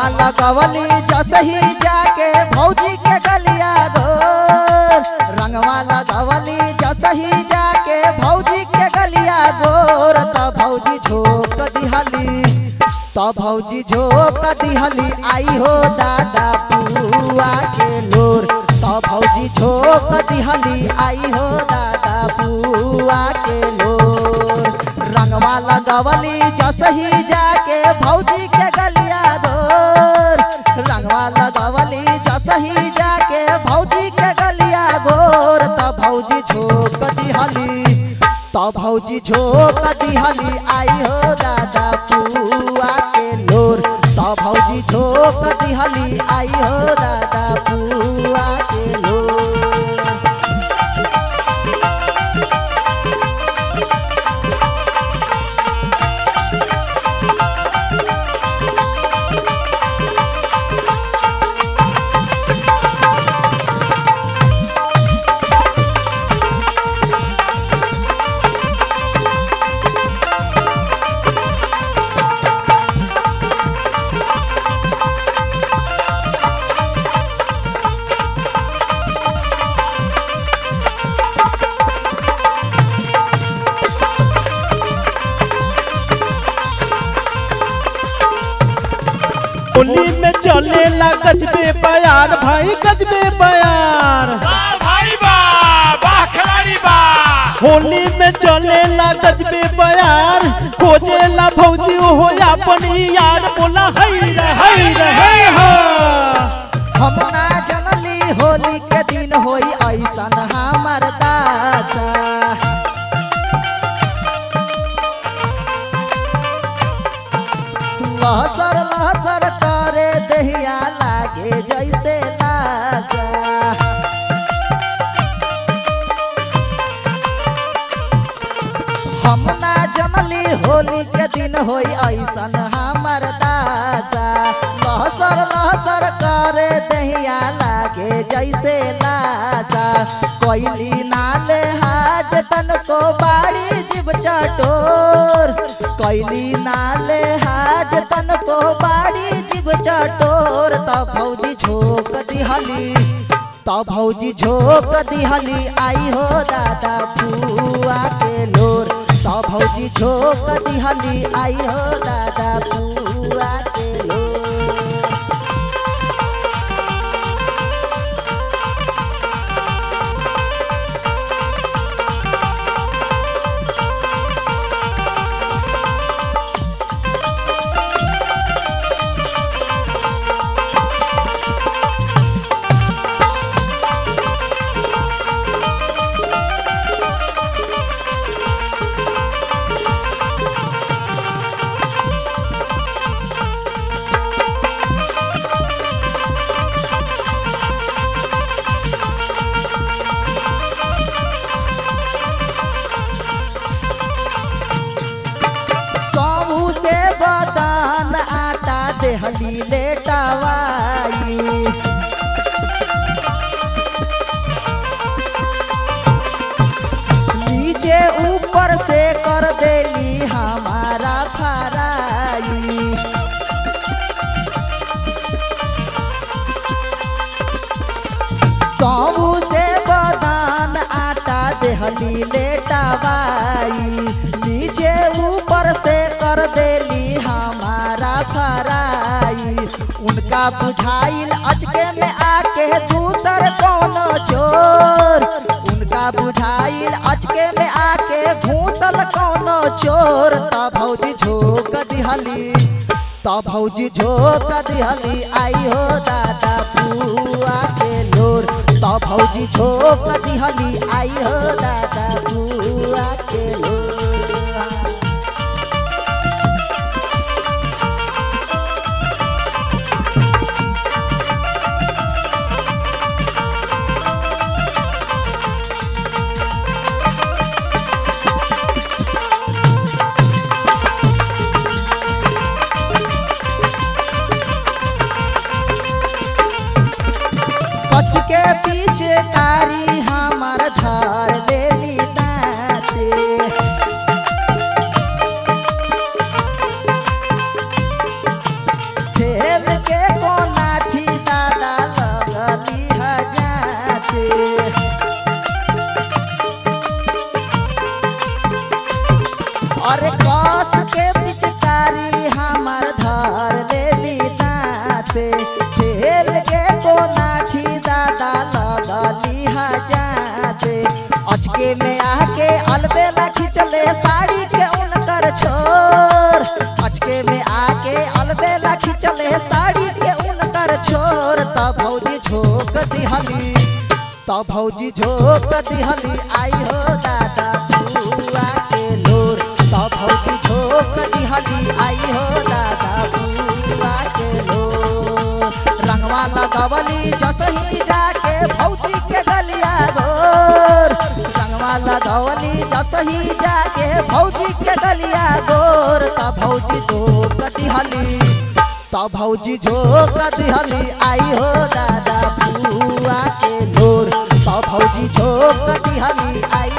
रंगवा लगवली जसही जाके भौजी के गलिया गोर रंगवा लगवली जसही जाके भौजी के गलिया गोर त भौजी झोक दिहली त भौजी झोक दिहली आई हो दादा पुआ के लोर त भौजी झोक दिहली आई हो दादा पुआ के लोर रंगवा लगवली जसही जाके भौजी के गलिया गोर रंगवा लगवली जसही जाके भौजी के गलिया गोर त भौजी झोक दिहली त भौजी झोक दिहली आई हो दादा पुआ के लोर त भौजी झोक दिहली आई हो दादा पुआ के लोर होली में चलेला गजबे बयार भाई गजबे बयार वाह भाई वाह वाह खिलाड़ी वाह होली में चलेला गजबे बयार खोजेला भौजी हो अपन यार बोला हई रे हई रे हई हा हम ना जनली होली के दिन होई ऐसन हमर दासा लहसर लहसर करे दहिया लागे जैसे लासा हम ना जनली होली के दिन होई ऐसन हमर दासा लहसर लहसर करे दहिया लागे जैसे लासा कोयली नाले हाज तन को बाड़ी जीव चटोर कोयली नाले हाज तन को बाड़ी जीव चटोर त भौजी झोक दिहली त भौजी झोक दिहली आई हो दादा पुआ के लोर त भौजी झोक दिहली आई हो दादा पुआ के लोर सबू से बदान आटा देहली लेटवाई नीचे ऊपर से कर देली हमारा फराई सबू से बदान आटा देहली लेटवाई नीचे ऊपर से कर देली हमारा फराई उनका बुझाइल अचके में आके दूसर कौनो चोर उनका बुझाइल अचके में आके घूसल कौनो चोर त भौजी झोक दिहली त भौजी झोक दिहली आई हो दादा पुआ के लोर त भौजी झोक दिहली आई हो दादा पुआ के लोर कस के पीछे कारी हमार धार देली दाते खिंचले साड़ी के उनकर छोर अचके में आके अलबेला खिंचले साड़ी के उनकर छोर तब भौजी झोंक दिहली तब भौजी झोंक दिहली आई हो दादा बुआ के लोर तब भौजी झोंक दिहली आई हो दादा बुआ के लोर रंगवा लगवली जसही जाके भौजी के गलिया गोर रंगवा लगवली जसही जाके भौजी के गलिया गोर तब भौजी झोंक दिहली तब भौजी झोंक दिहली आई हो दादा बुआ के लोर तब भौजी झोंक दिहली आई